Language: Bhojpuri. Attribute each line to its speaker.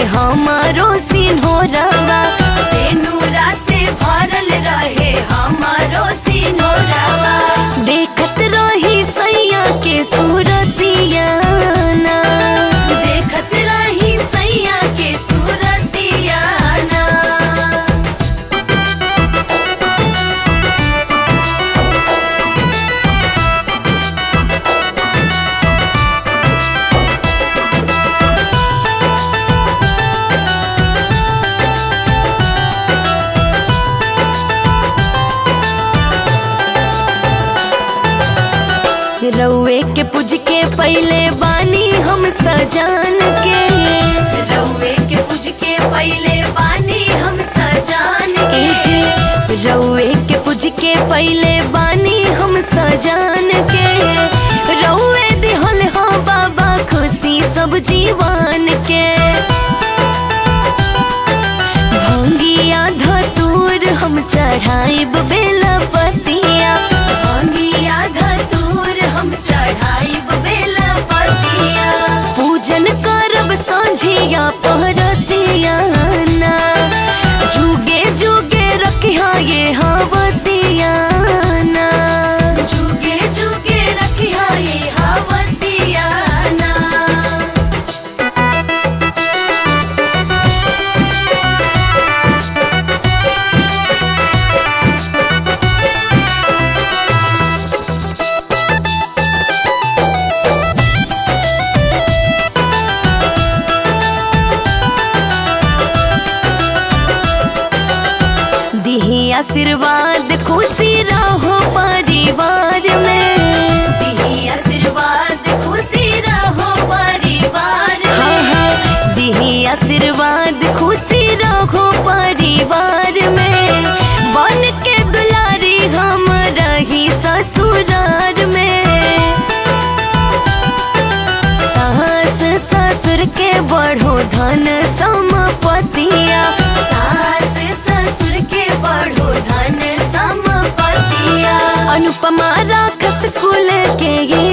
Speaker 1: हमारो सिन्होरवा से नूरा से भरल रहे हमारो सिन्होरवा देखत रही सैया के सूरतिया ना देखत रही सैया के सूरतिया ना रउए के पूज के पहले बानी हम सजान के रउए के पूज के पहले बानी हम सजान के रउए के पूज के पहले बानी हम सजान के रउए दिहल हो बाबा खुशी सब जीवन के भंगिया धतूर हम चढ़ाइब बेला पतिया भंगिया धतूर हम चढ़ाइब बेला पतिया पूजन करब सांझिया पहरतिया ना जुगे जुगे रखिया ये हावतिया ना जुगे जुगे रखिया ये हावतिया ना दिही आशीर्वाद खुशी रहो परिवार में दिही आशीर्वाद खुशी रहो परिवार हाँ हाँ दिही आशीर्वाद खुशी रहो परिवार में बन के दुलारी हम रही ससुरार में सास ससुर के बढ़ो धन संपतिया सास ससुर के बढ़ो धन संपतिया अनुपमा राखस कुल के ये